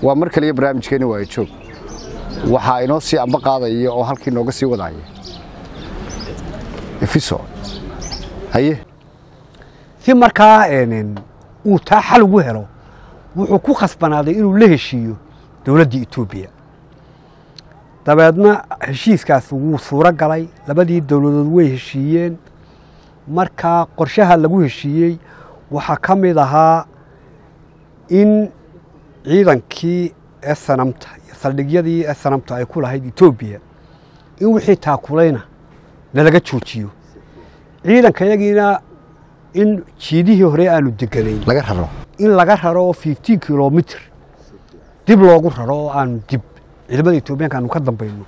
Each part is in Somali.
waa mar kaliya barnaamijkeeni waayo joog waxaa inoo sii amba qaadaya oo halkii nooga sii wadaaya efiso haye si markaa uu taa xal ugu helo wuxuu ku khasbanaaday inuu la heshiiyo dowladda etoobiya dabeedna heshiiskaas wuu suuro galay labadii dowladood way heshiiyeen markaa qorshaha lagu heshiiyey waxaa ka mid ahaa in ciidankii esanamta iyo saldhigyadii esanamta ay ku lahayd etoobiya in wixii taakulayna nalaga joojiyo ciidankayagiina in jiidihii hore aanu deganayn laga raro in laga raro oo fifteen kilomitr dib loogu raro oo aanu dib ciidamada etoobiyaanka aanu ka dambayno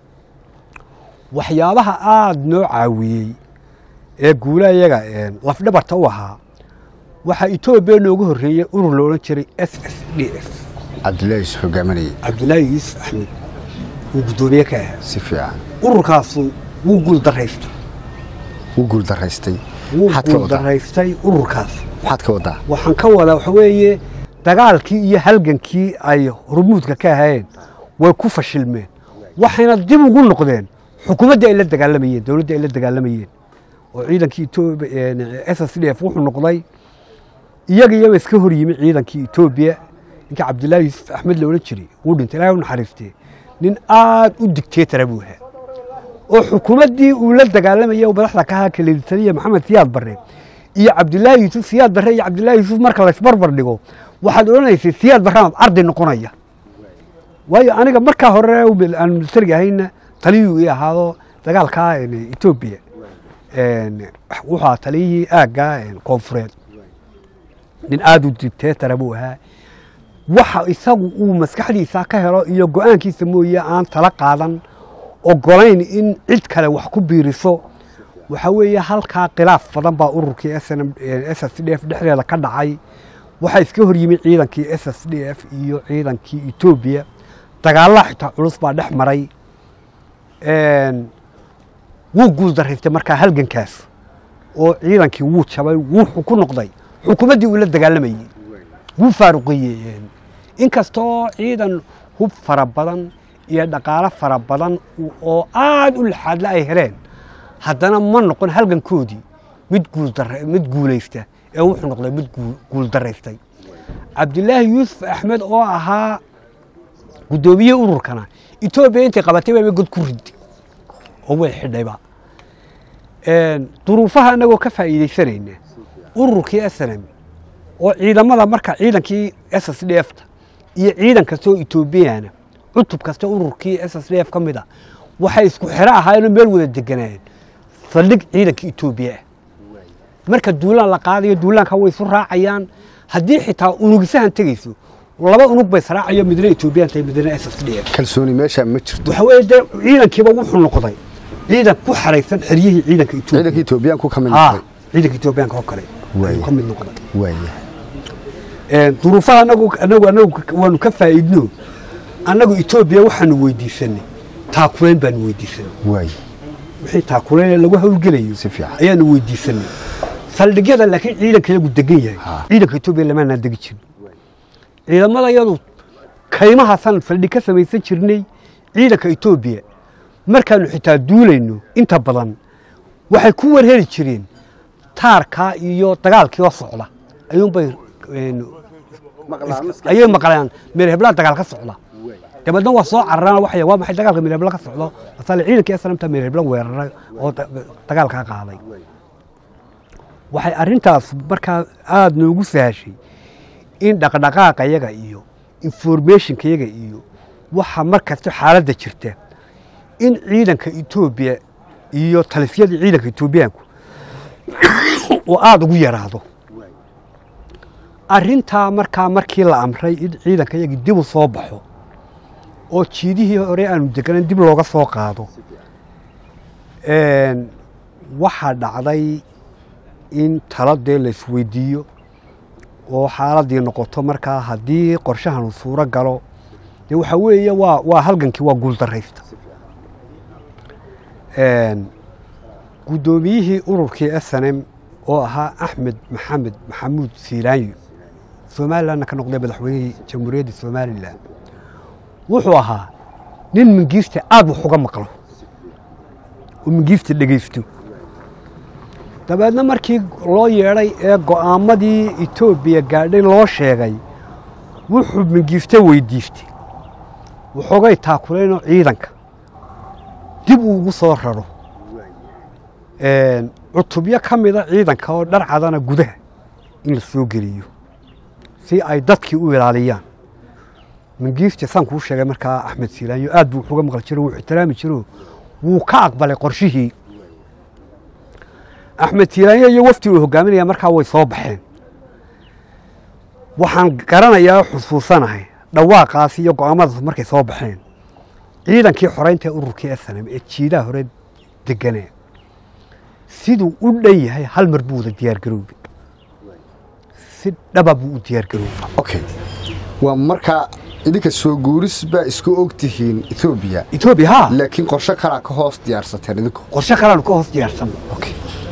waxyaabaha aada noo caawiyey ee guula iyaga lafdhabarta u ahaa waxaa etoobiya nooga horreeyey urur la odhan jiray s s d f cabdullaahi is hogaaminayay cabdulaahi yuusuf axmed uu guddoomiye ka ahaa si fiican ururkaasu wuu guuldaraystay wuu guuldaraystay wuu maxaad ka wadaa guuldaraystay ururkaas maxaad ka wadaa waxaan ka wadaa waxa weeye dagaalkii iyo halgankii ay hormuudka ka ahayeen way ku fashilmeen waxayna dib ugu noqdeen xukuumaddii ay la dagaalamayeen dowladdii ay la dagaalamayeen oo ciidankii etoobiya s s d f wuxuu noqday iyaga iyaba iska hor yimi ciidankii etoobiya ninka cabdillaahi yuusuf axmed la odhan jiray wuu dhintay ilaahay u naxariistee nin aad u digteetara buu ahaa oo xukuumaddii uu la dagaalamayay oo madaxda ka ahaa kaleeditaniya maxamed siyaad barre iyo cabdillaahi yuusuf siyaad barre iyo cabdillaahi yuusuf marka laysbarbar dhigo waxaad odhanaysay siyaad barramaad arday noqonaya waayo aniga markaa hore aan militariga ahayna taliyuu ii ahaado dagaalkaa etoobiya wuxuu ahaa taliyihii aagga koonfureed nin aada u dicteetara buu ahaa waxa isagu uu maskaxdiisa ka helo iyo go-aankiisa mooye aan tala qaadan ogolayn in cid kale wax ku biiriso waxa weeye halkaa khilaaf badan baa ururkii s s d f dhexdeeda ka dhacay waxaa iska hor yimi ciidankii s s d f iyo ciidankii etoobiya dagaallaa xitaa culus baa dhex maray wuu guuldaraystay markaa halgankaas oo ciidankii wuu jabay wuxuu ku noqday xukuumaddii uu la dagaalamayey wuu faaruqiyey inkastoo ciidan hub fara badan iyo dhaqaalo fara badan oo aada u laxaadle ay heleen haddana ma noqon halgankoodii mid guuldar mid guulaysta ee wuxuu noqday mid guuldaraystay cabdilaahi yuusuf axmed oo ahaa guddoomiye ururkana etoobiya intay qabatay baaba god ku rid oo way xidhayba duruufaha annagoo ka faa'iidaysanayna ururkii snm oo ciidamada marka ciidankii s s d f ta iyo ciidan kastoo etoobiyana cutub kasta ururkii s s d f ka mid a waxay isku xero ahaayeenoo meel wada deganaayeen saldhig ciidanka etoobiya ah marka duulaan la qaadayo duulaanka way isu raacayaan haddii xitaa unugisahan tegayso laba unug bay israacayo midna etoobiyaan tahay midna s s d f kalsooni meeshaa ma jirto waxa weeye dee ciidankiiba wuxuu noqday ciidan ku xaraysan xeryihii ciidanka etoobiya ciidankii etoobiyaanku ka mid haa noqday ciidanka etoobiyaanka oo kale Waaya. ayuu ka mid noqday waaya duruufaha anagu anagu anagu waanu ka faa'iidno annagu etoobiya waxaanu weydiisanay taakulayn baanu weydiisanay waaya wixii taakulayn lagu hawlgelayo Si fiican. ayaanu weydiisanay saldhigyada laakiin ciidanka iyagu degan yahay Ha. ciidanka etoobiya lamaanaan degi jirin ciidamada iyadu kaymahaasaan saldhig ka samaysan jirnay ciidanka etoobiya markaanu xitaa duulayno inta badan waxay ku warheri jireen taarkaa iyo dagaalkii oo socda ayuunbay een, ayay maqleen meel heblaha dagaal ka socda dabeedna waa soo cararaan waxay waa maxay dagaalka meel hebla ka socdo masaale ciidankii aslamta meel hebla weeraray oo da- dagaalkaa qaaday waxay arrintaas markaa aada noogu sahashay in dhaqdhaqaaqa yaga iyo informationka yaga iyo waxa mar kasta xaaladda jirta in ciidanka etoobiya iyo talisyadii ciidanka etoobiyaanku oo aada ugu yaraado arrintaa markaa markii la amray in ciidanka yagii dib u soo baxo oo jiidihii hore aanu deganan dib looga soo qaado een, waxaa dhacday in taladee la isweydiiyo oo xaaladii noqoto markaa haddii qorshahanu suuro galo dee waxaa weeye waa waa halgankii waa guuldaraysta Een, guddoomiyihii ururkii s n m oo ahaa axmed maxamed maxamuud siiraanyo somalilanna ka noqday madaxweynihii jamhuuriyadda somalilan wuxuu ahaa nin mingiista aada wax uga maqlo oo mingiista dhegaysto dabeedna markii loo yeedhay ee go'aamadii etoobiya gaadhay loo sheegay wuxuu mingiista weydiistay waxoogay taakulaynoo ciidanka dib uu ugu soo raro cutubyo ka mida ciidanka oo dharcadana gudaha in la soo geliyo si ay dadkii u ilaaliyaan mingiista saan kuu sheegay markaa axmed siilaanyo aad buu wuxuga maqli jiro wuu ixtiraami jiro wuu ka aqbalay qorshihii axmed siilaanyo iyo wafdi uu hogaaminaya markaa way soo baxeen waxaan garanayaa xusuusanahay dhawaaqaas iyo go'aamadaas markay soo baxeen ciidankii xoreynta ururkii snm ee jiidaha hore deganee siduu u dhan yahay hal mar buu wada diyaargaroobay si dhaba buu u diyaargaroobay okay waa markaa idinka soo guuris baa isku og tihiin etoobiya etoobiya haa laakiin qorshe kalaa ka hoos diyaarsateen idinku qorshe kalaanu ka hoos diyaarsan okay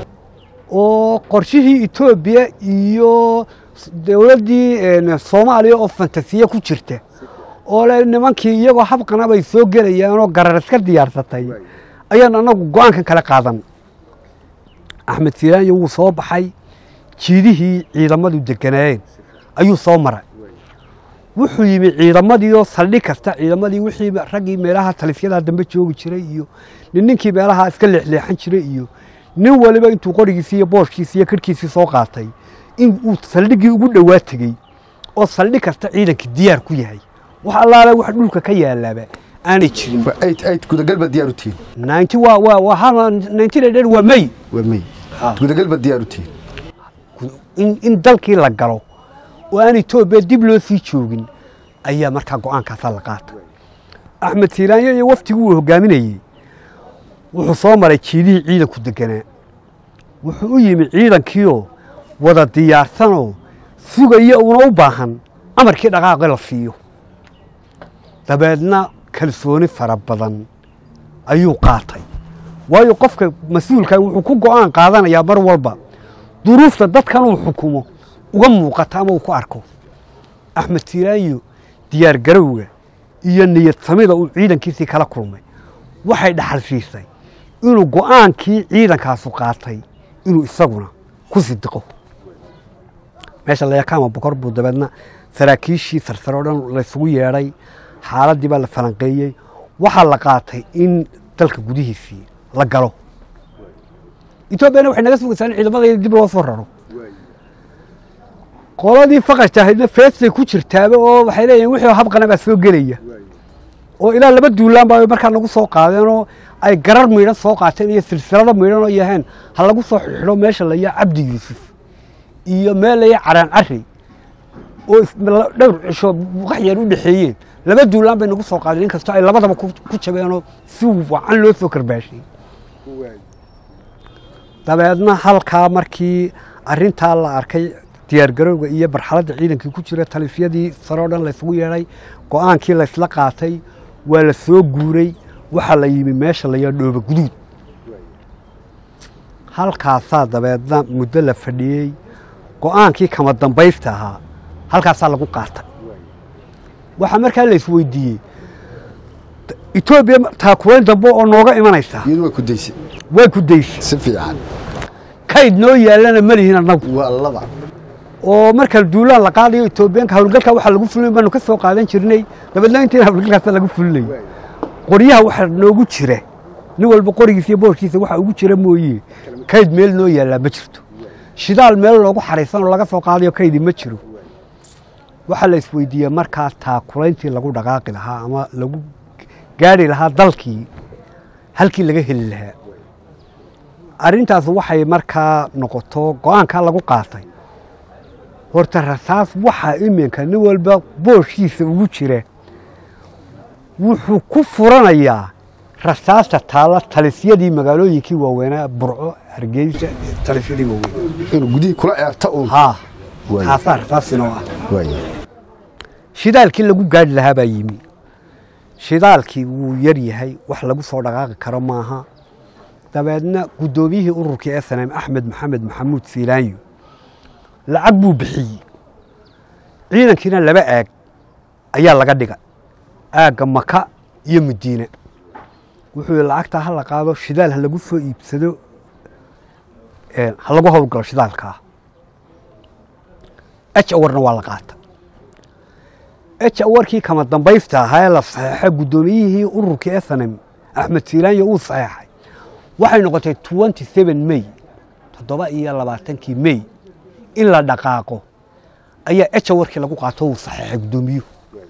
oo qorshihii etoobiya iyo dowladdii soomaaliya oo fantasiye ku jirta oo le nimankii iyagoo habqana bay soo gelayaanoo garar iska diyaarsatay ayaan annagu go'aankan kala qaadan axmed silaanyo wuu soo baxay jiidihii ciidamadu deganaayeen ayuu soo maray wuxuu yimi ciidamadii oo saldhig kasta ciidamadii wixii raggii meelaha talisyada dambe joogi jiray iyo nin ninkii meelaha iska leexleexan jiray iyo nin waliba intuu qorigiisii iyo booshkiisii iyo kirhkiisii soo qaatay in uu saldhiggii ugu dhowaa tegey oo saldhig kasta ciidankii diyaar ku yahay wax allaale wax dhulka ka yaalaaba aanay jirin waa eight eight gudagal baad diyaar u tihiin ninety waa waa waa hal nineteen hundred waa may waa may Ah. gudagal baad diyaar u tihiin in in dalkii la galo oo aan etoobiya dib loo sii joogin ayaa markaa go'aankaasaa la qaatay axmed siiraanyo iyo waftigii uu hogaaminayey wuxuu soo maray jiidihii ciidanku deganaa wuxuu u yimi ciidankiioo wada diyaarsanoo sugaya uuna u baahan amarkii dhaqaaqi la siiyo dabeedna kalsooni fara badan ayuu qaatay waayo qofka mas-uulka wuxuu ku go'aan qaadanayaa mar walba duruufta dadkan uu xukumo uga muuqata ama uu ku arko axmed siiraanyo diyaar garowga iyo niyad samida uu ciidankiisii kala kulmay waxay dhaxal siisay inuu go'aankii ciidankaasu qaatay inuu isaguna ku sidiqo meesha layakaama bokor buu dabeedna saraakiishii sarsare o dhan laysugu yeedhay xaaladdii baa la falanqeeyey waxaa la qaatay in dalka gudihiisii la galo etoobiyana waxay naga sugaysaa in ciidamada dib loo soo raro qoladii faqashta ahaydna feestay ku jirtaaba oo waxay leeyihin wixii habqana baa soo gelaya oo ilaa laba duulaan baa markaa nagu soo qaadeen oo ay garar miidhan soo qaateen iyo silsilado miidhan oo yaheen ha lagu soo xidho meesha laya cabdi yuusuf iyo meel laya caraan cari oo is- la- dhowr cisho wax yar u dhexeeyeen laba duulaan bay nagu soo qaadeen inkastoo ay labadaba ku ku jabeenoo si wacan loo soo karbaashay dabeedna halkaa markii arintaa la arkay diyaargarowga iyo barxaladda ciidankii ku jira talifyadii sare o dhan laysugu yeedhay go'aankii laysla qaatay waa la soo guuray waxaa la yimi meesha la yaa dhooba guduud halkaasaa dabeedna muddo la fadhiyey go'aankii kama dambaysta ahaa halkaasaa lagu qaatay waxaa markaa la isweydiiyey etoobiya taakulayn dambe oo nooga imanaysa iyadu way ku daysay way ku daysay si fiican kayd noo yaallana ma lihin annagu waa laba oo marka duulaan la qaadayo etoobiyaanka hawlgalka waxaa lagu fulin baanu ka soo qaadan jirnay dabeedna intiina hawlgalkaasa lagu fulinay qoryaha waxaa noogu jira nin walba qorigiisa iyo boorkiisa waxa ugu jira mooye kayd meel noo yaallaa ma jirto shidaal meel loogu xaraysan oo laga soo qaadayo kaydi ma jiro waxaa la isweydiiyey markaa taakulayntii lagu dhaqaaqi lahaa ama lagu gaari lahaa dalkii halkii laga heli lahaa arrintaas waxay markaa noqoto go'aankaa lagu qaatay horta rasaas waxaa iminka nin walba booshiisa ugu jira wuxuu ku furanayaa rasaasta taalla talisyadii magaalooyinkii waaweynaa burco hargeysa talisyadii waaweyn inuu gudihii kula eerta uun haa Waay. taasaa rasaasinoo ah waaya shidaalkii lagu gaadhi lahaa baa yimi shidaalkii wuu yar yahay wax lagu soo dhaqaaqi karo maaha dabeedna guddoomiyihii ururkii s n m axmed maxamed maxamuud siilaanyo lacag buu bixiyey ciidankiina laba aag ayaa laga dhiga aagga maka iyo madiine wuxuu yihi lacagtaa ha la qaado shidaal ha lagu soo iibsado ha lagu howlgalo shidaalkaa h awarna waa la qaata h awarkii kama dambaysta ahaa ee la saxeexay guddoomiyihii ururkii snm axmed silaanya uu saxeexay waxay noqotay twenty seven may toddoba iyo labaatankii may in la dhaqaaqo ayaa h awarkii lagu qaato uu saxeexay guddoomiyuhu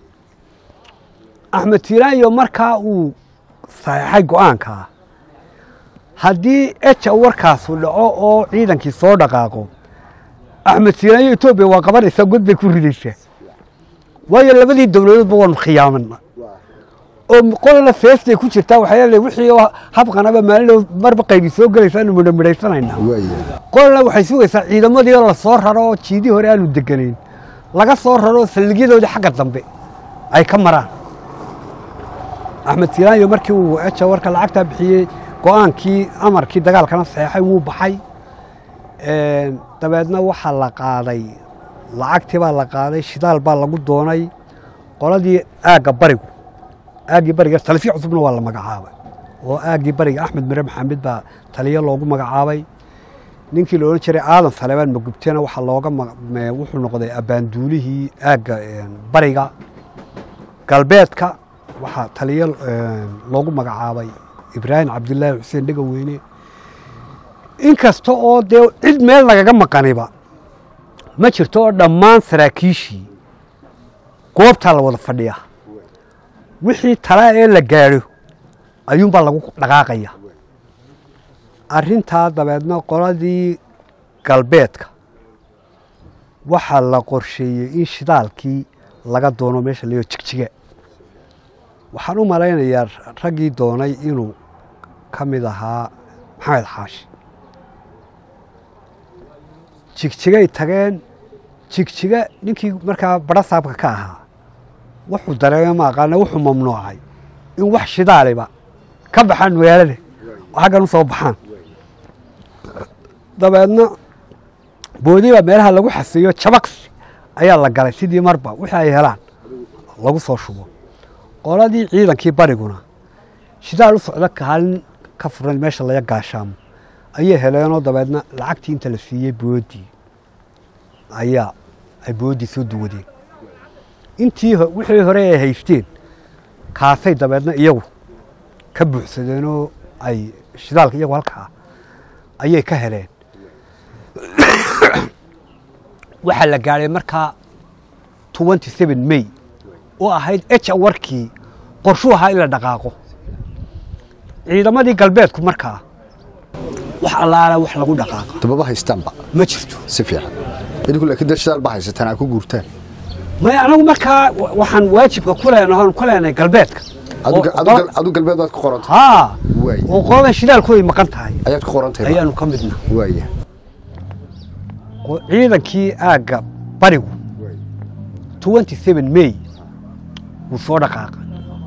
axmed silaanyo markaa uu saxeexay go-aankaa haddii h awarkaasu dhaco oo ciidankii soo dhaqaaqo axmed silaanyo etoobiya waa qabanaysaa god bay ku ridaysaa waayo labadii dowladoodba waanu khiyaamana oo qolana feestay ku jirtaa waxay leedahay wixii oo habqanaba maalin marba qaybi soo gelaysa aanu midhamidhaysanaynaa qolana waxay sugaysaa ciidamadii oo lasoo raro oo jiidii hore aanu deganayn laga soo raro oo saldhigyadoodii xagga dambe ay ka maraan axmed silaanyo markii uu eja warka lacagtaa bixiyey go-aankii amarkii dagaalkana saxeexay wuu baxay dabeedna waxaa la qaaday lacagtii baa la qaaday shidaal baa lagu doonay qoladii aagga barigu aaggii bariga talifi cusubna waa la magacaabay oo aaggii bariga axmed mire maxamed baa taliyo loogu magacaabay ninkii la odhan jiray aadan saleebaan magubtena waxaa looga wuxuu noqday abbaanduulihii aagga bariga galbeedka waxaa taliyo loogu magacaabay ibraahim cabdilaahi xuseen dhegaweyne inkasta oo dee cid meel lagaga maqaniba ma jirto oo dhammaan saraakiishii goobtaa la wada fadhiya wixii talaa ee la gaadho ayuunbaa lagu dhaqaaqaya arrintaa dabeedna qoladii galbeedka waxaa la qorsheeyey in shidaalkii laga doono meesha layo jigjiga waxaan u malaynayaa raggii doonay inuu ka mid ahaa maxamed xaashi jigjigay tageen jigjiga ninkii markaa barasaabka ka ahaa wuxuu dareeme ma aqaana wuxuu mamnuucay in wax shidaaliba ka baxaan magaalada oo xaggan u soo baxaan dabeedna boodiba meelaha lagu xasiyo jabaqsi ayaa la galay sidii marba wixii ay helaan lagu soo shubo qoladii ciidankii bariguna shidaal u socda kaalin ka furan meesha laga gaashaamo ayay heleenoo dabeedna lacagtii inta la siiyey boodii ayaa ay boodii soo duwadeen intii wixii hore ay haysteen kaasay dabeedna iyagu ka buuxsadeenoo ay shidaalka iyagu halkaa ayay ka heleen waxaa la gaadhay markaa twenty seven may oo ahayd h awarkii qorshuu ahaa in la dhaqaaqo ciidamadii galbeedku markaa wax allaala wax lagu dhaqaaqa dababa haystaanba ma jirto si fiican idinku laakiin dad shidaal ba haysataan aa ku guurtaan maya anagu markaa waxaan waajibka ku leenahay ku leenahay galbeedka adu galbeed baad ku qoranta haa Waay. oo qoladan shidaalku ay maqan tahay ayaad ku qorantahay ayaanu ka midna waaya Qo- ciidankii aagga barigu twenty seven may wuu soo dhaqaaqa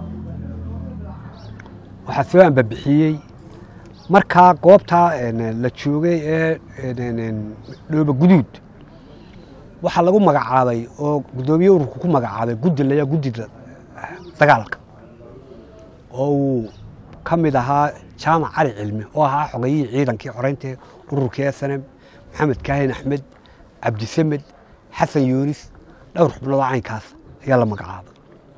waxaa soo ambabixiyey markaa goobtaa een, la joogay ee een, een, dhooba guduud waxaa lagu magacaabay oo guddoomiye ururku ku magacaabay guddi laya guddida dagaalka oo uu ka mid ahaa jaamac cali cilmi oo ahaa xogayihii ciidankii xoreynta ururkii snm maxamed kaahin axmed cabdisamed xasan yuunis dhowr xubnood oo caynkaas ayaa la magacaabay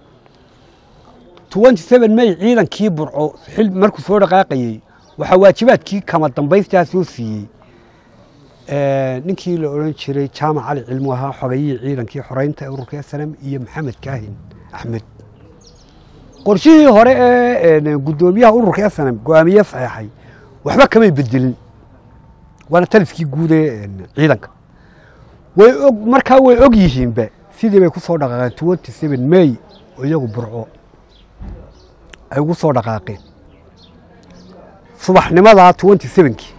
twenty seven may ciidankii burco xil markuu soo dhaqaaqayey waxaa waajibaadkii kama dambaystaa soo siiyey Eh, ninkii la odhan jiray jaamac cali cilmu ahaa xogayihii ciidankii xoreynta ee ururka snm iyo maxamed kaahin axmed qorshihii hore ee een, guddoomiyaha ururka snm go-aamiye saxeexay waxba kamay bedelin waana taliskii guud ee een, ciidanka way og markaa way og yihiinba sidii bay ku soo dhaqaaqeen twenty seven may oo iyagu burco ay ugu soo dhaqaaqeen subaxnimadaa twenty sevenkii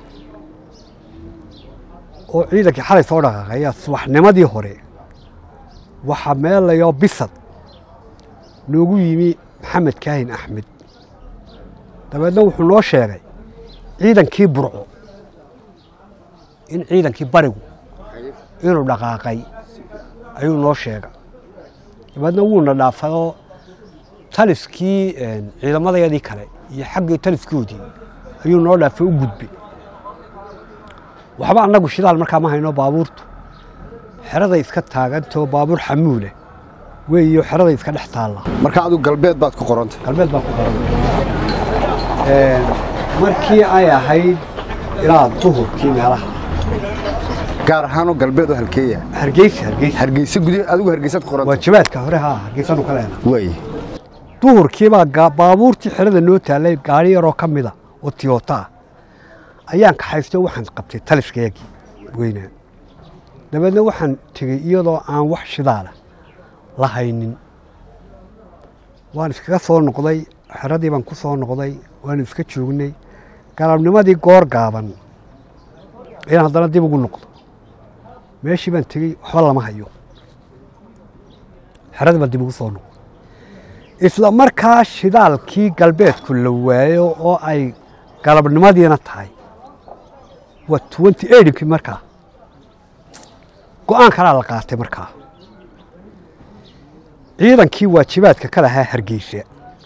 oo ciidankii xalay soo dhaqaaqay ayaa subaxnimadii hore waxaa meelayo bisad noogu yimi maxamed kaahin axmed dabeedna wuxuu noo sheegay ciidankii burco in ciidankii barigu inuu dhaqaaqay ayuu noo sheegay dabeedna wuuna dhaafado taliskii ciidamadayadii kale iyo xaggii taliskoodii ayuu noo dhaafay u gudbay waxba annagu shidaal markaa ma hayno baabuurtu xeraday iska taagantao baabuur xamuule weeyo xeraday iska dhex taalla marka adigu galbeed baad ku qoranta galbeed baa ku qoran markii ay ahayd ilaa duhurkii meelaha gaar ahaanoo galbeed oo halkeeya hargeysa hargeysa hargeysa gudi adigu hargeysaad ku qoranta waajibaadka hore haa hargeysanu ka leena way duhurkiibaa gaa- baabuurtii xerada noo taallay gaari yaroo ka mida oo tiyota ah ayaan kaxaystay waxaan qabtay taliskayagii weynaa dabeedna waxaan tegey iyadoo aan wax shidaala la haynin waan iskaga soo noqday xeradii baan ku soo noqday waanu iska joognay galabnimadii goor gaaban ayaan haddana dib ugu noqdo meeshii baan tegey waxba lama hayo xeradii baan dib ugu soo noqday isla markaa shidaalkii galbeedku la waayo oo ay galabnimadiina tahay waa twenty eightkii markaa go-aan kalaa la qaatay markaa ciidankii waajibaadka ka lahaa hargeysa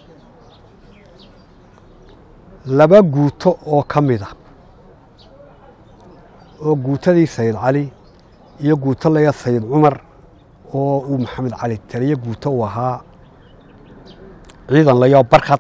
laba guuto oo ka mida oo guutadii sayid cali iyo guuto laya sayid cumar oo uu maxamed cali taliye guuto u ahaa ciidan layoo barkad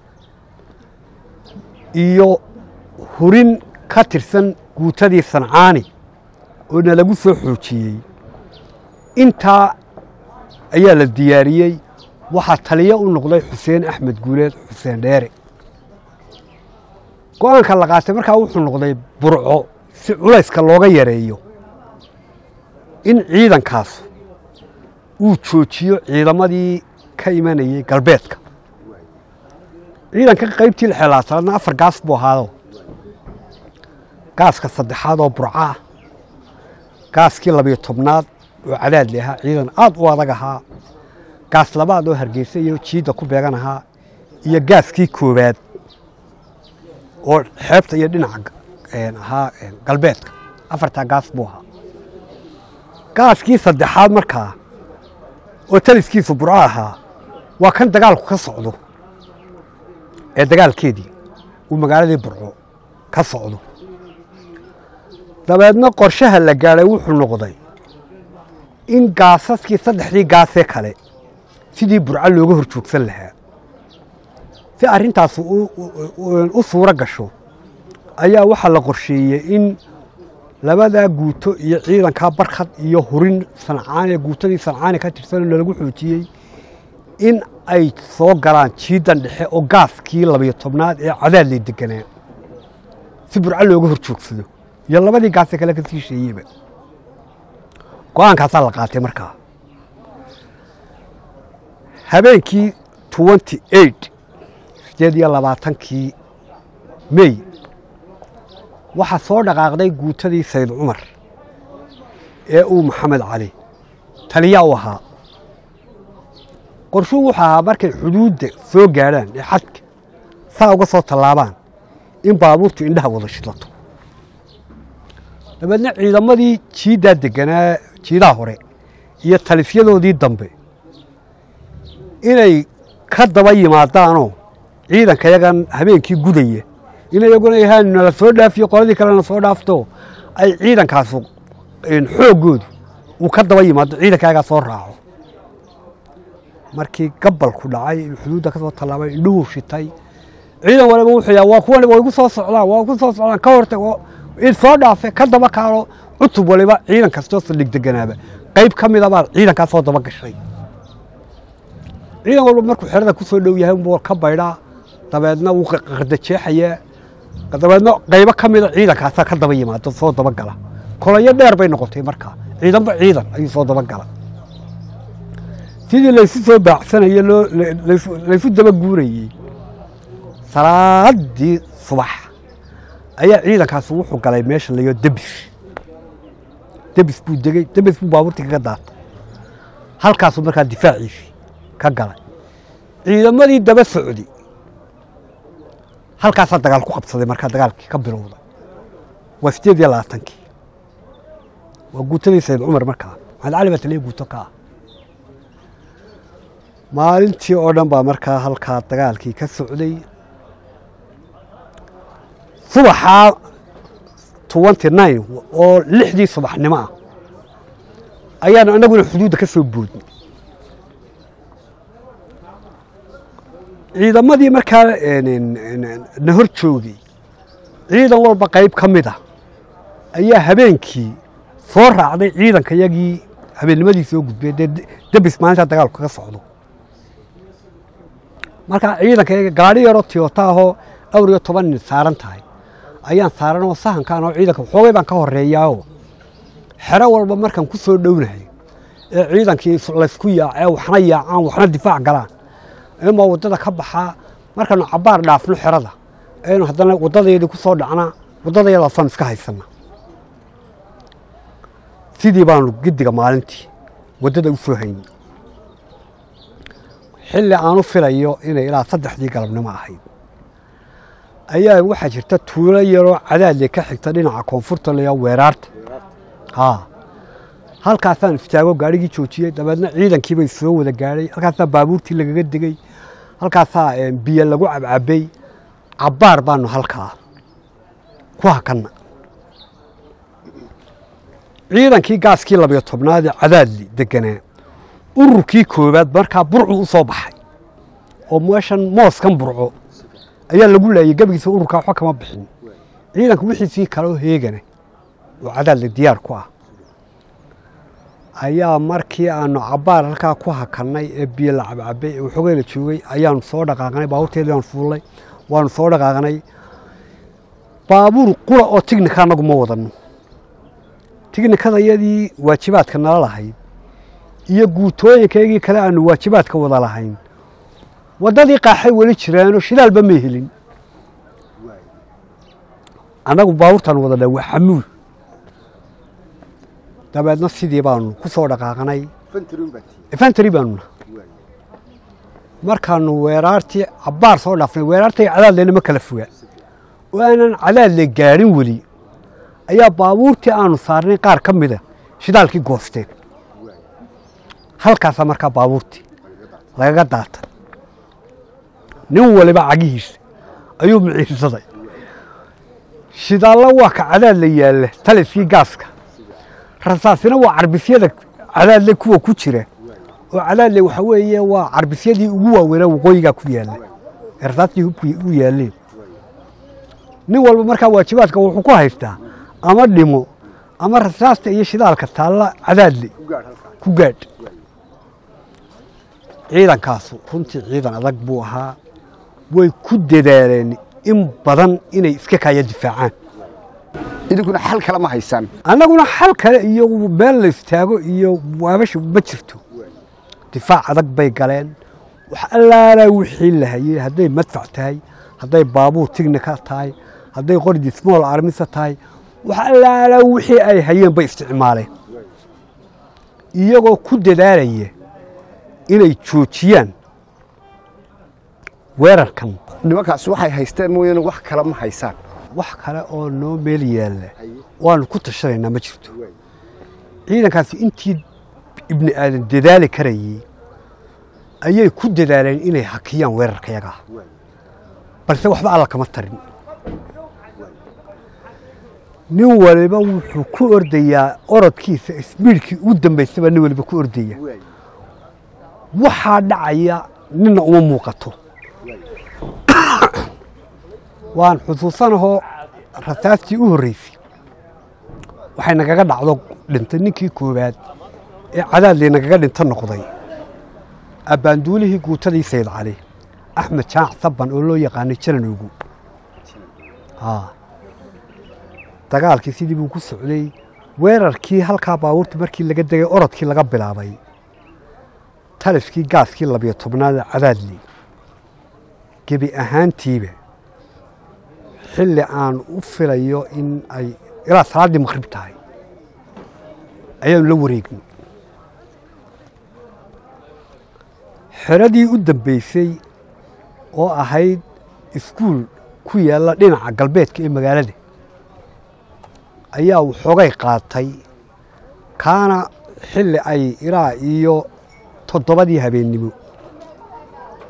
iyo hurin ka tirsan guutadii sancaani oo na lagu soo xoojiyey intaa ayaa la diyaariyey waxaa taliye u noqday xuseen axmed guuleed xuseen dheere go-aanka la qaatay markaa wuxuu noqday burco si culayska looga yareeyo in ciidankaas uu joojiyo ciidamadii ka imanayey galbeedka ciidanka qaybtii lixelaatanaadna afar gaas buu ahaado gaaska saddexaad oo burco ah gaaskii labiyo tobnaad oo cadaadli ahaa ciidan aad u adag ahaa gaas labaad oo hargeysa iyo jiidda ku beegan ahaa iyo gaaskii koowaad oo xeebta iyo dhinaca ahaa galbeedka afartaa gaas buu ahaa gaaskii saddexaad markaa oo taliskiisu burco ahaa waa kan dagaalku ka socdo ee dagaalkeedii uu magaaladii burco ka socdo dabeedna qorshaha la gaadhay wuxuu noqday in gaasaskii saddexdii gaasee kale sidii burco looga hor joogsan lahaa si arrintaas u suuro gasho ayaa waxaa la qorsheeyey in labadaa guuto iyo ciidankaa barkhad iyo hurin sancaani guutadii sancaani ka tirsanoo nalagu xoojiyey in ay soo galaan jiidan dhexe oo gaaskii labiyo tobnaad ee cadaadlay deganaa si burco looga hor joogsado iyo labadii gaasee kale ka sii sheeyeyba go-aankaasaa la qaatay markaa habeenkii twenty eight sideed iyo labaatankii mey waxaa soo dhaqaaqday guutadii sayid cumar ee uu maxamed cali taliya u ahaa qorshuu wuxuu ahaa markay xuduudda soo gaadhaan ee xadka saa uga soo tallaabaan in baabuurtu indhaha wada shidlato dabeedna ciidamadii jiiddaa deganaa jiidaha hore iyo talifyadoodii dambe inay ka daba yimaadaanoo ciidanka yagan habeenkii gudaya in iyaguna yahaan nala soo dhaafiyo qoladii kalena soo dhaafto ay ciidankaasu xooggoodu uu ka daba yimaado ciidanka yagaa soo raaco markii gabalku dhacay xuduudda ka soo tallaabay indhuhu shitay ciidan waliba wuxuu yaha waa kuwan waa igu soo socdaan waa igu soo socdaan ka hortag id soo dhaafe ka daba kaalo cutub waliba ciidan kastoo saldhig deganaaba qayb ka mida baa ciidankaa soo daba gashay ciidan walba markuu xerada ku soo dhow yahay unbuu ka baydhaa dabeedna wuu qardajeexayaa dabeedna qaybo ka mida ciidankaasaa ka daba yimaado soo daba gala kolayo dheer bay noqotay markaa ciidanba ciidan ayuu soo daba gala sidii laysu soo baacsanaye loo laysu daba guurayey salaadii subax ayaa ciidankaasi wuxuu galay meesha layo debis debis buu degey debis buu baabuurtii kaga daatay halkaasuu markaa difaaciisii ka galay ciidamadii daba socdi halkaasaa dagaal ku qabsaday markaa dagaalkii ka bilowday waa sideed iyo labaatankii waa guutadii sayid cumar markaa maxamed cali baa taliya guuto ka ah maalintii oo dhan baa markaa halkaa dagaalkii ka socday subaxaa twenty nine oo lixdii subaxnimo ah ayaanu annaguna xuduudda ka soo boodnay ciidamadii markaa na hor joogay ciidan walba qayb ka mid ah ayaa habeenkii soo raacday ciidanka yagii habeennimadii soo gudbay dee debis maalintaa dagaalku kaga socdo markaa ciidanka yaga gaadhi yaroo tiyota ahoo dhowr iyo toban nin saaran tahay ayaan saaran oo sahankaan oo ciidanka xoogay baan ka horeeyaao xero walba markaan ku soo dhownahay ee ciidankii laysku yaacee waxna yaacaan waxna difaac galaan ima waddada ka baxaa markaanu cabbaar dhaafno xerada aynu haddana waddadeedii ku soo dhacnaa waddadayadaasaan iska haysana sidii baanu giddiga maalintii waddada u soo haynay xilli aanu filayo inay ilaa saddexdii galabnimo ahayd ayaa waxaa jirta tuulo yaroo cadaadle ka xigta dhinaca koonfurta layaa weeraarta haa halkaasaan istaago gaadhigii joojiyey dabeedna ciidankiibay soo wada gaadhay halkaasaa baabuurtii lagaga degey halkaasaa biyo lagu cabcabay cabbaar baanu halkaa ku hakanna ciidankii gaaskii labiyo tobnaad ee cadaadli deganaa ururkii koowaad markaa burcu u soo baxay oo meeshan mooskan burco ayaa lagu laayay gebigiisa ururkaa waxba kama bixin ciidanka wixiisii kale oo heegana oo cadaadli diyaar ku ah ayaa markii aanu cabbaar halkaa ku hakannay ee biyo la cabcabay ee waxoogay la joogay ayaanu soo dhaqaaqnay baabuurteedii aan fuullay waanu soo dhaqaaqnay baabuur qura oo tignika annagu ma wadanno tignikadayadii waajibaadka nala lahayd iyo guutooyinkaygii kale aanu waajibaadka wada lahayn waddadii qaaxay weli jiraanoo shidaalba may helin annagu baabuurtaan wadanaa waa xamuul dabeedna sidii baanu ku soo dhaqaaqnay infantary baanu naha markaanu weeraartii cabbaar soo dhaafnay weeraartay cadaadleyna ma kala fogaa oo aanan cadaadle gaadhin weli ayaa baabuurtii aanu saarnay qaar ka mida shidaalkii goosteen halkaasaa markaa baabuurtii lagaga daatay nin waliba cagihiisa ayuu miciinsaday shidaallo waa ka cadaadla yaalla taliskii gaaska rasaasina waa carbisyada cadaadle kuwa ku jira oo cadaadle waxa weeye waa carbisyadii ugu waaweynaa waqooyigaa ku yaalla ee rasaastii hubkii u yaalleen nin walba markaa waajibaadka wuxuu ku haystaa ama dhimo ama rasaasta iyo shidaalka taalla cadaadle ku gaadh ciidankaasu runtii ciidan adag buu ahaa way ku dadaaleen in badan inay iska kaaya difaacaan idinkuna xal kale ma haysaan annaguna xal kale iyo meel la istaago iyo waabasha ma jirto difaac adag bay galeen wax allaalaa wixii la hayey hadday madfac tahay hadday baabuur tignika tahay hadday qordi small armisa tahay wax allaalaa wixii ay hayeen bay isticmaaleen iyagoo ku dadaalaya inay joojiyaan weerarkan nimankaas waxay haysteen mooyaane wax kale ma haysaan wax kale oo noo meel yaalla waanu ku tashanaynaa ma jirto ciidankaasi intii ibni aadan dadaali karayey ayay ku dadaaleen inay hakiyaan weerarka yagaa balse waxba alla kama tarin nin waliba wuxuu ku ordayaa orodkiisa isbiidhkii ugu dambaysaba nin waliba ku ordaya waxaa dhacaya ninna uma muuqato waan xusuusanahoo rasaastii u horreysay waxay nagaga dhacdo dhintay ninkii koowaad ee cadaadley nagaga dhinto noqday abbaanduulihii guutadii sayd cali axmed jaac sabban oo loo yaqaanay jananoogu dagaalkii sidii buu ku socday weerarkii halkaa baabuurta markii laga degay orodkii laga bilaabay taliskii gaaskii labiyo tobnaad cadaadley gebi ahaantiiba xilli aan u filayo in ay ilaa salaaddii maqrib tahay ayaanu la wareegnay xeradii u dambaysay oo ahayd iskuul ku yaalla dhinaca galbeedka ee magaalada ayaa waxoogay qaatay kaana xilli ay ilaa iyo toddobadii habeennimo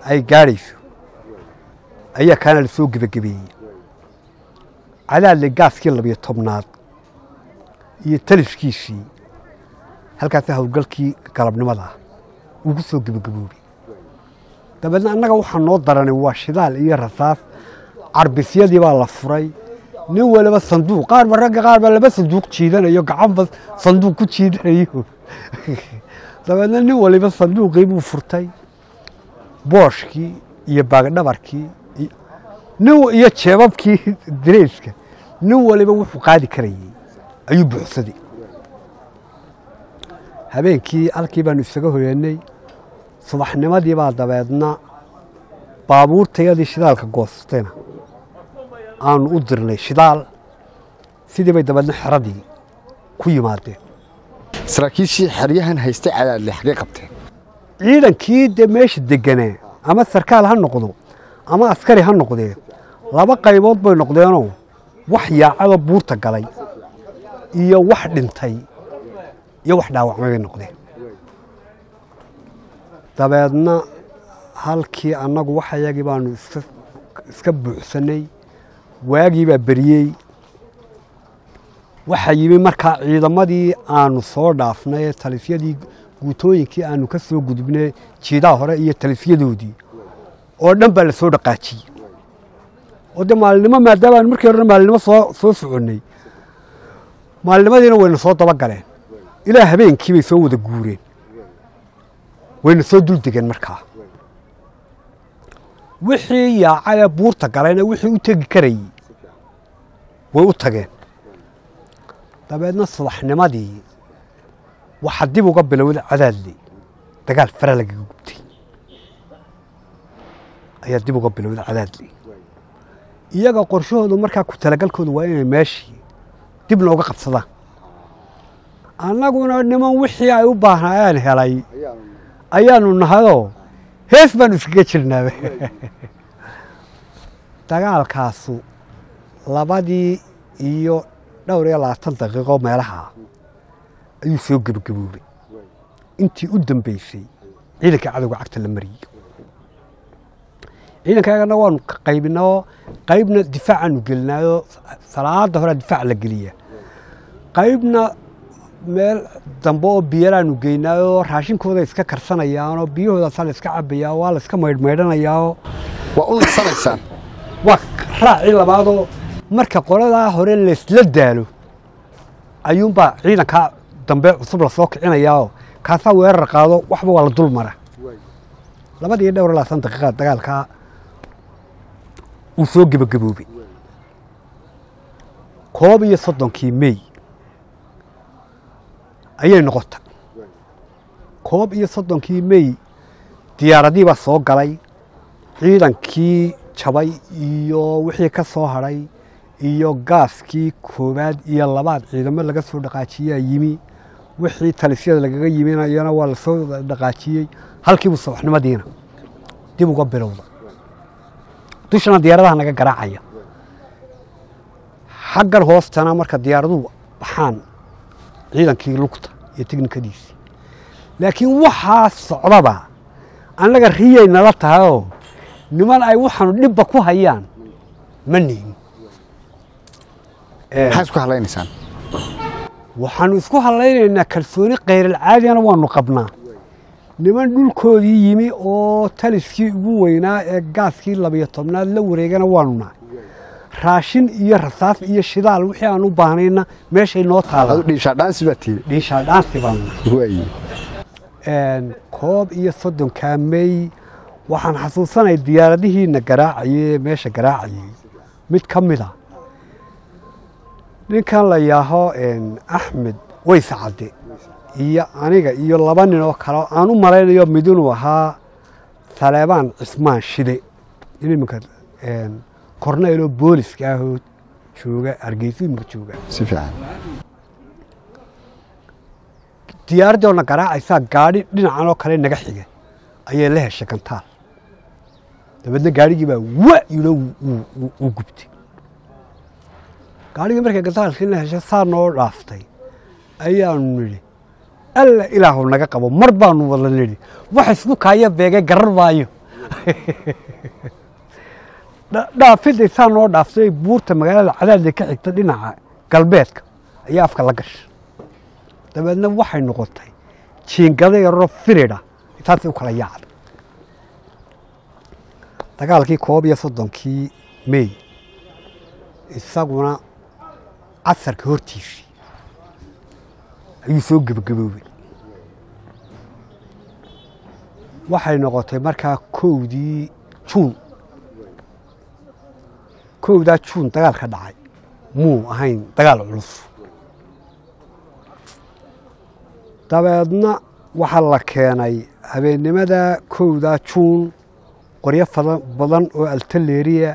ay gaadhayso ayaa kaana la soo gebagabeeyey cadaadle gaaskii labiyo tobnaad iyo taliskiisii halkaasi howlgalkii galabnimada ah uu ku soo gebagaboobay dabeedna annaga waxaa noo daranay waa shidaal iyo rasaas carbisyadii baa la furay nin waliba sanduuq qaarba ragga qaar baa laba sanduuq jiidanayo gacanba sanduuq ku jiidanayo dabeedna nin waliba sanduuqii buu furtay booshkii iyo baagdhabarkii nin iyo jeebabkii dareyska nin waliba wuxuu qaadi karayey ayuu buuxsaday habeenkii halkii baanu isaga hoyeennay subaxnimadii baa dabeedna baabuurtayadii shidaalka goostayna aanu u dirnay shidaal sidii bay dabeedna xeradii ku yimaadeen saraakiishii xeryahan haystay cadaadle xagee qabteen ciidankii dee meesha deganaa ama sarkaal ha noqdo ama askari ha noqdee laba qaybood bay noqdeenoo wax yaacadoo buurta galay iyo wax dhintay iyo wax dhaawacmay bay noqdeen dabeedna halkii annagu waxayagii baanu iska buuxsannay waagii baa beriyey waxaa yimi markaa ciidamadii aanu soo dhaafnay ee talifyadii guutooyinkii aanu ka soo gudubnay jiidaha hore iyo talifyadoodii oo dhan baa la soo dhaqaajiyey oo dee maalinimo maadaama aanu markii horena maalinimo soo soo soconnay maalinimadiina wayna soo daba galeen ilaa habeenkii bay soo wada guureen wayna soo dul degeen markaa wixii yaacayee buurta galayna wixii u tegi karayey way u tageen dabeedna subaxnimadii waxaa dib uga bilowday cadaadle dagaal fara lagaga gubtay ayaa dib uga bilowday cadaadle iyaga qorshahoodu markaa ku talagalkoodu waa inay meeshii dib nooga qabsadaan annaguna niman wixii ay u baahnaayeen helay ayaanu nahayoo hees baanu iskaga jirnaaba dagaalkaasu labadii iyo dhowr iyo labaatan daqiiqo meelaha ayuu soo gebagaboobay intii u dambeysay ciidanka cadowga cagta la mariyey ciidankaagana waanu qaybinao qaybna difaacaanu gelinaayoo salaada horea difaac la geliya qaybna meel dambe oo biyaraanu geynaayoo raashinkooda iska karsanayaanoo biyahoodaasa la iska cabayaa waa la iska maydhmaydhanayaao waa u nasanaysaan waa raacii labaadoo marka qoladaa hore laysla daalo ayuunbaa ciidankaa dambe cusub lasoo kicinayaao kaasaa weerar qaado waxba waa la dul mara labadii dhowr labaatan daqiiqa dagaalkaa uu soo gebagaboobay koob iyo soddonkii mey ayay noqota koob iyo soddonkii mey diyaaradii baa soo galay ciidankii jabay iyo wixii ka soo hadhay iyo gaaskii koowaad iyo labaad ciidamo laga soo dhaqaajiyaa yimi wixii talisyada lagaga yiminayana waa lasoo dhaqaajiyey halkiibu subaxnimadiina dib uga bilowda dushana diyaaradaha naga garaacaya xaggan hoostana marka diyaaraduhu baxaan ciidankii lugta iyo teknikadiisii laakiin waxaa socdaba annaga riyay nala tahayoo niman ay waxaanu dhibba ku hayaan ma nihin maxaa isku hadlaynaysaan waxaanu isku hadlaynaynaa kalsooni khayrilcaadigana waanu qabnaa niman dhulkoodii yimi oo taliskii ugu weynaa ee gaaskii labiyo tobnaad la wareegana waanu nahay raashin iyo rasaas iyo shidaal wixii aan u baahnayna meeshay noo adu taala dhiishaa dhaansi baa tiiri dhiishaadhaansi baanu nahay waaye koob iyo soddonkaa mey waxaan xasuusanay diyaaradihiina garaacayay ee meesha garaacayay mid ka mid a ninkan la yaaho axmed weyse cadde iyo aniga iyo laba nin oo kale oo aan u malaynayo mid inuu ahaa taleebaan cismaan shide in iminka korneeloo booliska ahoo jooga hargeysa iminka jooga si fiican diyaaraddii oona garaacaysaa gaadhi dhinacan oo kale naga xiga ayay la heshay gantaal dabeedna gaadhigii baa wa yidho uu gubtay gaadhigii markay gantaalkii la heshay saa noo dhaaftay ayaanu nidhi alla ilaahu naga qabo mar baanu wada nidhi wax isku kaaya beegay garar maayo Dha- dhaafidday saa noo dhaaftay buurta magaalada cadaadle ka xigta dhinaca galbeedka ayaa afka la gashay dabeedna waxay noqotay jiingada yaroo firidha taasay u kala yaacday dagaalkii koob iyo soddonkii mey isaguna casarka hortiisii ayuu soo gebagaboobay waxay noqotay markaa kowdii juun kowdaa juun dagaal ka dhacay muu ahayn dagaal culus dabeedna waxaa la keenay habeennimada kowdaa juun qoryo fada- badan oo altaleeriya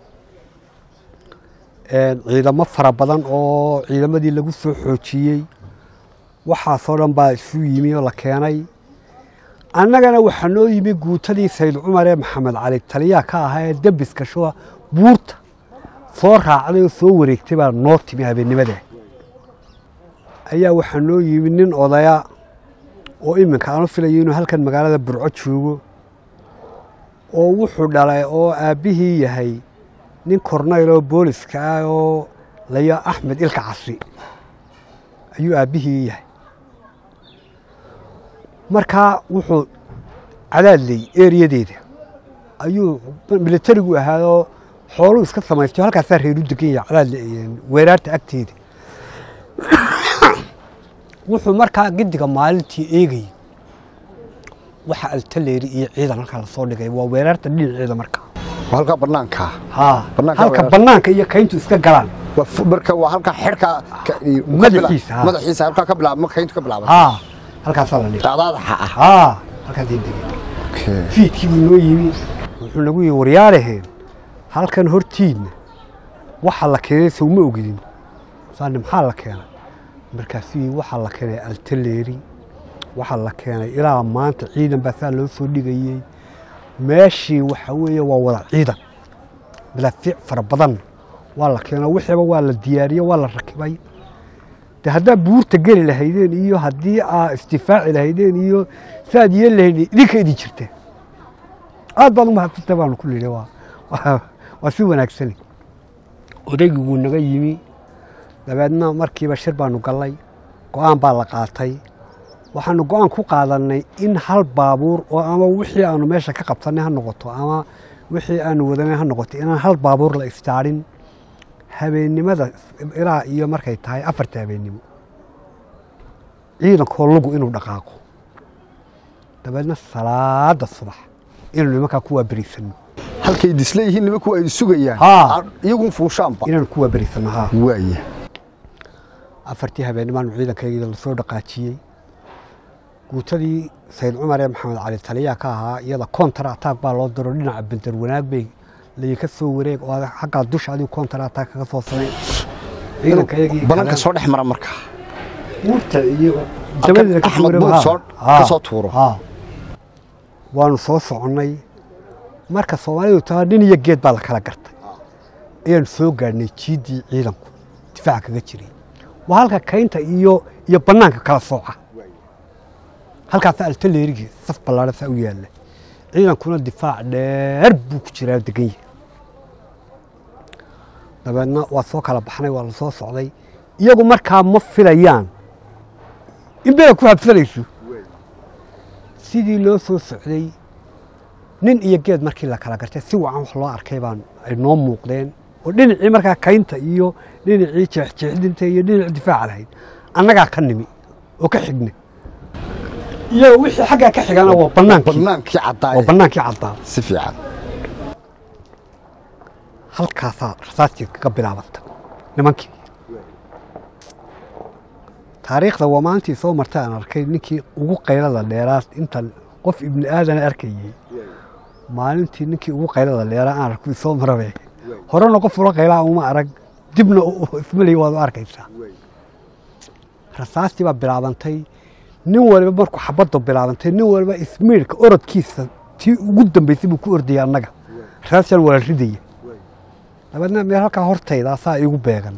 ciidamo fara badan oo ciidamadii lagu soo xoojiyey waxaasoo dhan baa isu yimi oo la keenay annagana waxaa noo yimi guutadii sayd cumar ee maxamed cali taliyaa ka ahaa ee dembiska shuba buurta soo raacday oo soo wareegtay baa noo timi habeennimada ayaa waxaa noo yimi nin odaya oo iminka aanu filayo inuu halkan magaalada burco joogo oo wuxuu dhalay oo aabbihii yahay nin kornayl oo booliska ah oo layo axmed ilka casri ayuu aabbihii yahay markaa wuxuu cadaadley eriyadeeda ayuu militarigu ahaadoo xooluu iska samaystay halkaasaa reeru degan yahay cadaadle weeraarta agteeda wuxuu markaa gidiga maalintii eegayay waxa altaleeri iyo ciidan halkaa lasoo dhigay waa weeraarta dhinaceeda markaa waa halkaa banaanka haa Bannaanka halka weerar- banaanka iyo kayntu iska galaan waa fu- marka waa halkaa xidhka ka- ka Madaxiisa, bila- ha. madaxiisa halkaa ka bilaab marka intu ka bilaaban haa halkaasaa la dhigay dhacdaadaxa ah haa halkaas degay Okay. fiidkii buu noo yimi wuxuu nagu yihi waryaalaheen halkan hortiidna waxa la keenay sowma ogidin saani maxaa la keenay markaasuu yihi waxaa la keenay altaleeri waxaa la keenay ilaa maanta ciidan baa saa loo soo dhigayey meeshii waxa weeye waa wada ciidan madaafiic fara badan waa la keenay wixiiba waa la diyaariyey waa la rakibay de haddaa buurta geli lahaydeen iyo haddii aa isdifaaci lahaydeen iyo saaad yeeli lahaydeen idinka idin jirteen aad baad u mahadsantahay baanu ku nidhi waa waa- waa si wanaagsani odaygii wuu naga yimi dabeedna markiiba shir baanu gallay go'aan baa la qaatay waxaanu go'aan ku qaadannay in hal baabuur oo ama wixii aanu meesha ka qabsannay ha noqoto ama wixii aanu wadanay ha noqoto inaan hal baabuur la istaadhin habeennimada ilaa iyo markay tahay afarta habeennimo ciidankoo lugu inuu dhaqaaqo dabeedna salaada subax inaynu nimankaa ku waaberisanno halkay disla yihiin nimanku ay sugayaan Haa. Ar- iyagun fuushaanba inaanu ku waaberisanno haa waaya afartii habeennimaanu ciidankaygida lasoo dhaqaajiyey guutadii sayd cumar ee maxamed cali taliyaa ka ahaa iyada kontar ataag baa loo diro dhinaca bender wanaag bay layka soo wareeg oo aad xaggaa dusha adigu kontar ataag kaga soo samayn ciidankayagii bananka soo dhex mara marka buurta iyo Halkan dabadiina ka Axmed soo Buur wareego, soo- haa. ka soo tuuro. Haa. waanu soo soconnay marka soomaalidu taa nin iyo geed baa la kala gartay ayaanu soo gaadhnay jiiddii ciidanku difaaca kaga jiray waa halka kaynta iyo iyo bannaanka kala sooca halkaasa altaleerigii saf ballaadhan saa u yaalla ciidankuna difaac dheer buu ku jiraa degan yahay dabeedna waa soo kala baxnay waa la soo socday iyagu markaa ma filayaan in bela ku habsanayso sidii loo soo socday nin iyo geed markii la kala gartay si wacan wax loo arkay baan ay noo muuqdeen oo dhinacii markaa kaynta iyo dhinacii jeexjeexdinta iyo dhinaci difaaca lahayd annagaa ka nimi oo ka xigna iyaga wixii xaggaa ka xigana waa bannaankii bannaankii waa caddaa bannaankii caddaa si fiican halkaasaa rasaastii kaga bilaabanta nimankii taariikhda waa maalintii soo martay aan arkay ninkii ugu qaylada dheeraa intan qof ibni aadan arkayey maalintii ninkii ugu qaylada dheeraa aan arku soo marabe horena qof ula qaylaa uma arag dibna ismaley waad u arkaysaa rasaastii baa bilaabantay nin waliba markuu xabadda bilaabantay nin waliba ismiirka orodkiisa tii ugu dambaysay buu ku ordayay annaga rasaastan waa la ridaya dabeedna meel halkaa hortayda saa igu beegan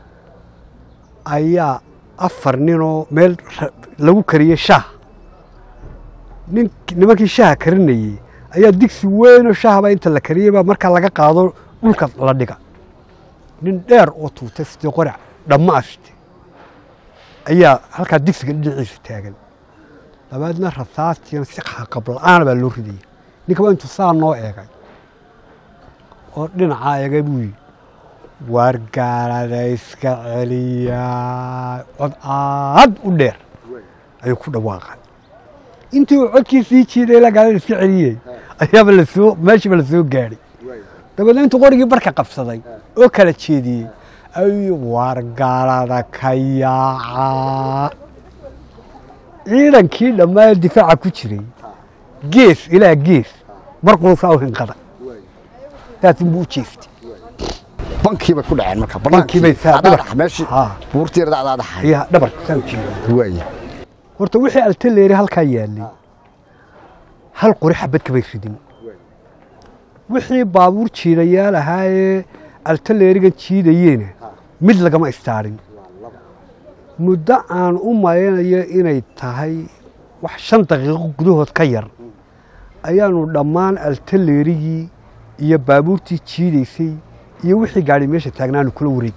ayaa afar ninoo meel ra- lagu kariyey shaah nin nimankii shaaha karinayey ayaa digsi weynoo shahaba inta la kariyeyba markaa laga qaado dhulka la dhiga nin dheer oo tuutay sidii qorac dhamma ashte ayaa halkaa digsiga dhinaciisa taagan dabeedna rasaastiina si qabla-aana baa loo ridaya ninkaba intuu saa noo eegay oo dhinacaa eegay buu yidhi waar gaalada iska celiyaa cod aad u dheer ayuu ku dhawaaqay intii uu codkii sii jiiday ilaa gaalada iska celiyey ayaaba lasoo meeshiiba la soo gaadhay dabeedna intuu qorigii barka qabsaday oo kala jeediyey ayuu waar gaalada ka yaaca ciidankii dhammaa difaaca ku jiray gees ilaa gees mar quusaa u hinqada saasunbuu u jeestay bankii bay ku dhaceen marka Bankii bay saa- Adaadax, meeshii Haa. buurtii yarada adaadaxay ayaa dhabarka saa u jeeda waaye horta wixii altaleeri halkaa yaallay hal qori xabad kamay ridin wixii baabuur jiidayaal ahaa ee altaleerigan jiidayeena mid lagama istaarin muddo aan u malaynayo inay tahay wax shan daqiiqo gudahood ka yar ayaanu dhammaan altaleerigii iyo baabuurtii jiidaysay iyo wixii gaadhay meesha taagnaanu kula wareeg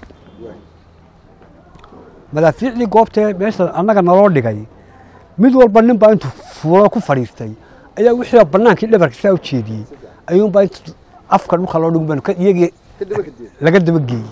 madaafiicdii goobtee meesha annaga naloo dhigay mid walba nin baa intuu fuulo ku fadhiistay ayaa wixii bannaankii dhabarka saa u jeediyey ayuunbaa intu afka dhulka loo dhigun baanu ka- iyagii laga dabageeyey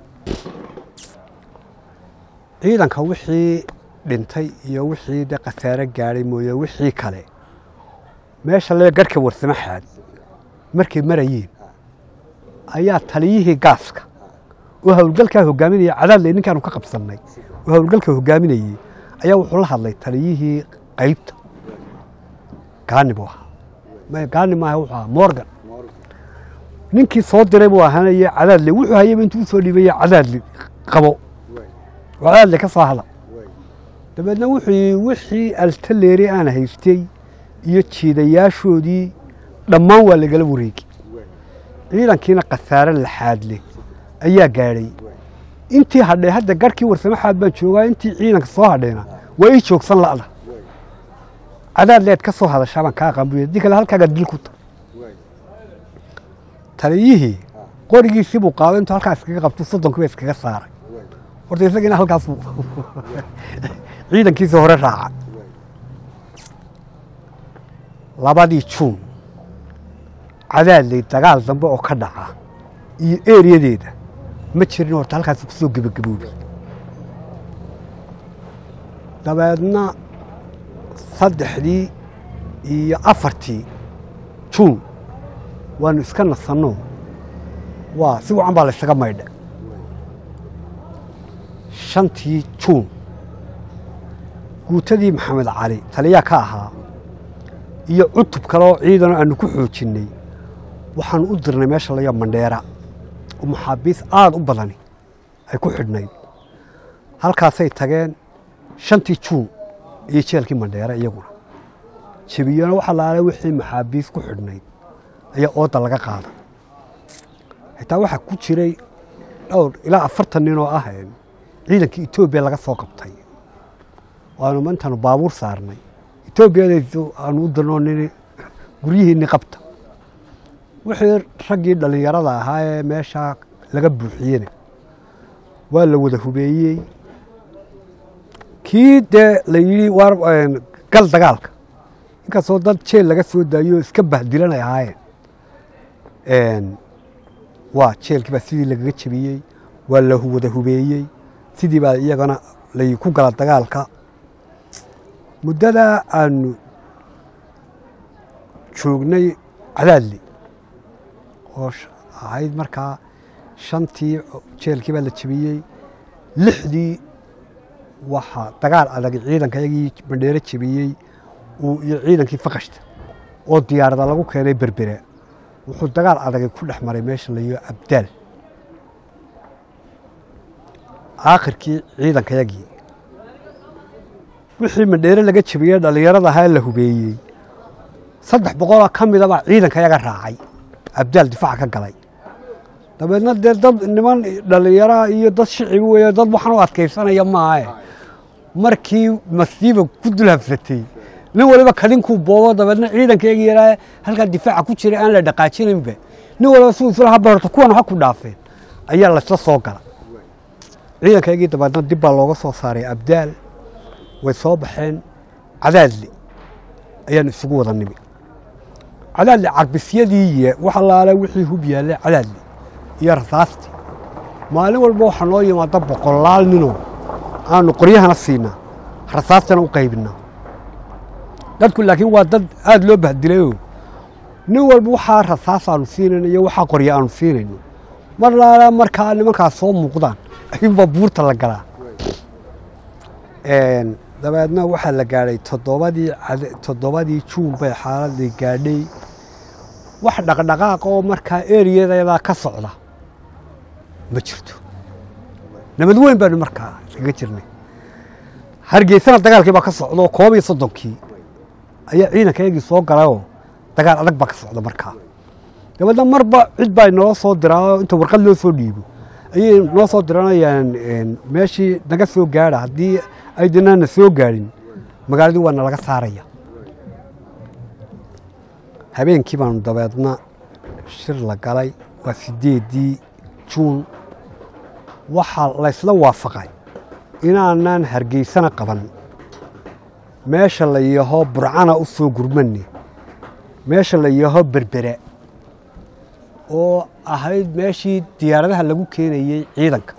ciidanka wixii dhintay iyo wixii de khasaare gaadhay mooye wixii kale meesha lee garhka warsamo xaad markay marayeen ayaa taliyihii gaaska oo howlgalkaa hogaaminaya cadaadle ninkaanu ka qabsannay oo howlgalka hogaaminayey ayaa wuxuu la hadlay taliyihii qaybta gaani buu ahaa Ma- gaani maaha wuxuu ahaa morgan ninkii soo diray buu ahaanaya cadaadle wuxuu hayayba intuu usoo dhiibaya cadaadle qabo oo cadaadle ka soo hadla dabeedna wuxuu yidhi wixii altaleeri aan haystay iyo jiidayaashoodii dhammaan waa lagala wareegi ciidankiina khasaare laxaad leh ayaa gaadhay intii hadhay hadda garhkii warsamo xaad baan joogaa intii ciidanka soo hadhayna waa ii joogsan la'da cadaad leed ka soo hadashaa baan kaa qambuya haddii kale halkaagaa dil ku ta taliyihii qorigiisii buu qaaday intuu halkaa iskaga qabto soddonkii ba iskaga saaray horta isagiina halkaasuu ciidankiisii hore raaca labadii juun cadaadley dagaal dambe oo ka dhaca iyo eeriyadeeda ma jirin horta halkaas ku soo gebagaboobay dabeedna saddexdii iyo afartii juun waanu iska nasanno waa si wacan baa la ysaga maydha shantii juun guutadii maxamed cali taliyaa ka ahaa iyo cutub kale oo ciidanoo aanu ku xoojinnay waxaanu u dirnay meesha layo mandheera oo maxaabiis aada u badani ay ku xidhnayd halkaasay tageen shantii juun iyo jeelkii mandheera iyaguna jebiyona waxa laala wixii maxaabiis ku xidhnayd ayaa ooda laga qaada xitaa waxaa ku jiray dhowr ilaa afartan nin oo ah ciidankii etoobiya laga soo qabtay waanu intaanu baabuur saarnay etoobiyadaysu aanu u dirnoo nini guryihiinni qabta wixii raggii dhallinyarada ahaa ee meeshaa laga buuxiyena waa la wada hubeeyey kii dee la yidhi waar gal dagaalka inkastoo dad jeel laga soo daayo oo iska bahdilan ay ahaayeen waa jeelkii baa sidii lagaga jebiyey waa la wada hubeeyey sidii baa iyagana lay ku gala dagaalka muddadaa aanu joognay cadaadli oo ahayd markaa shantii jeelkii baa la jebiyey lixdii waxaa dagaal adag ciidanka yagii bandheero jebiyey uu iyo ciidankii fakashta oo diyaarada lagu keenay berbere wuxuu dagaal adagay ku dhex maray meesha la yiho abdaal aakhirkii ciidanka yagii wixii mandheere laga jebiyey dhallinyarada ahaa la hubeeyey saddex boqoloo ka midabaa ciidanka yaga raacay abdaal difaaca ka galay dabeedna dee dad niman dhallinyaraha iyo dad shicibi weeye dad waxaan u adkaysanaya maahe markii masiiba ku dul habsatay nin waliba kadinkuu boobo dabeedna ciidankeegi yaraa halkaa difaaca ku jiray aan la dhaqaajinaynba nin waliba siduu isla haba horta kuwan ha ku dhaafeen ayaa laysla soo gala ciidankaygii dabeedna dib baa looga soo saaray abdaal way soo baxeen cadaadli ayaan isugu wada nimi cadaadli carbisyadii wax allaale wixii hub yaallay cadaadli iyo rasaastii maalin walba waxaa noo yimaada boqolaal ninoo aanu qoryahana siinaa rasaastana u qaybinaa dadku laakiin waa dad aada loo bahdilayoo nin walba waxaa rasaas aanu siinayno iyo waxaa qorya aanu siinayno mar laala markaa nimankaas soo muuqdaan ayuunbaa buurta la galaa dabeedna waxaa la gaadhay toddobadii toddobadii juun bay xaaladii gaadhay wax dhaqdhaqaaq oo markaa eriyadeedaa ka socda ma jirto nabad weyn baanu markaa iskaga jirnay hargeysana dagaalkii baa ka socda oo koob iyo soddonkii ayaa ciidankaygii soo galayoo dagaal adag baa ka socda markaa dabeedna marba cid baa noo soo diraa inta warqad loo soo dhiibo ayay noo soo diranayaan meeshii naga soo gaadha haddii aydinana soo gaadhin magaaladii waa nalaga saaraya habeenkii baanu dabeedna shir la galay waa sideeddii juun waxaa laysla waafaqay inaanaan hargeysana qaban meesha la yaho burcana u soo gurmanne meesha la yaho berbere oo ahayd meeshii diyaaradaha lagu keenayey ciidanka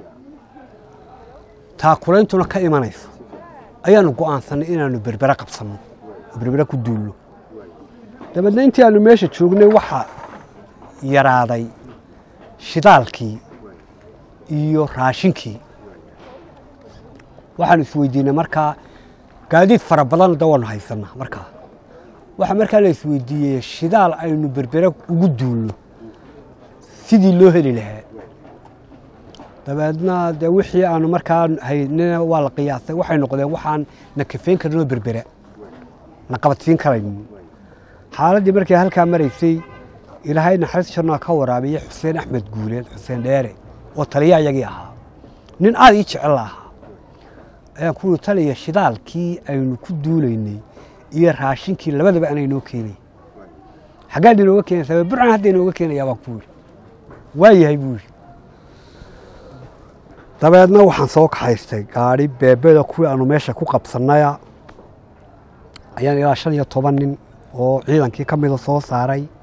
taakulaintuna ka imanayso ayaanu go'aansannay inaannu berbere qabsanno oo berbere ku duulno dabeedna intii aanu meesha joognay waxaa yaraaday shidaalkii iyo raashinkii waxaanu isweydiinay markaa gaadiid fara badan da waanu haysanaa markaa waxaa markaa la isweydiiyey shidaal aynu berbere ugu duulno sidii loo heli lahaa dabeedna dee wixii aanu markaa haynina waa la qiyaasay waxay noqdeen waxaan na kafeyn karinoo berbere na qabadsiin karayn xaaladdii markii halkaa maraysay ilaahay naxariis janaa ka waraabiyey xuseen axmed guuleed xuseen dheere oo taliya ayagii ahaa nin aad ii jecel ahaa ayaan kuwii taliya shidaalkii aynu ku duulaynay iyo raashinkii labadaba anay noo keenay xaggaad inooga keenaysaa burcan hadda inooga keenayaa baan ku yidhi waa yahay buu yidhi dabeedna waxaan soo kaxaystay gaadhi beebeda kuwii aanu meesha ku qabsannaya ayaan ilaa shan iyo toban nin oo ciidankii ka mida soo saaray